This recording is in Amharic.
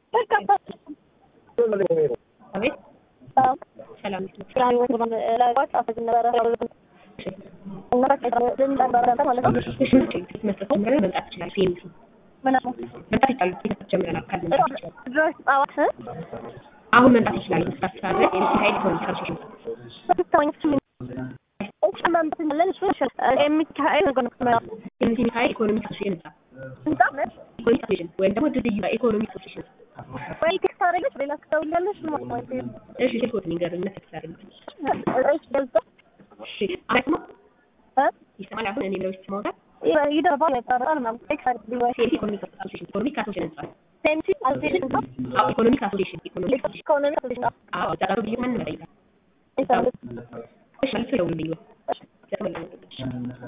አቤት ሰላም ነሽ? እሺ ትኬት መስጠት ጀምረናል። መምጣት ትችላለሽ። ፒኤምሲ መምጣት ይቻላል። ትኬት ጀምረናል። ካል መምጣት ይችላል። አሁን መምጣት ይችላል። መስራት ይችላል። ኤምሲ ሀይል ኢኮኖሚክ አሶሲሽን ኤምሲ ሀይል ኢኮኖሚክ አሶሲሽን ህንጻ ኢኮኖሚክ አሶሲሽን ወይም ደግሞ ድልድዩ ላይ ኢኮኖሚክ አሶሲሽን እሺ ስልክዎት ንገሩኝ። መሰለኝ ታደርጉት እሺ አሪፍ ነው። ይሰማል። አሁን እኔ ብለው ይሰማዎታል። ኤምሲ ኢኮኖሚክ አሶሲሽን ኢኮኖሚክ አሶሲሽን ህንጻ አዎ ኢኮኖሚክ አሶሲሽን ኢኮኖሚክ አሶሲሽን አዎ እዛ ጋር ብዬ ማን ነው ይጠይቃል። እሺ መልሶ ይደውልልኝ።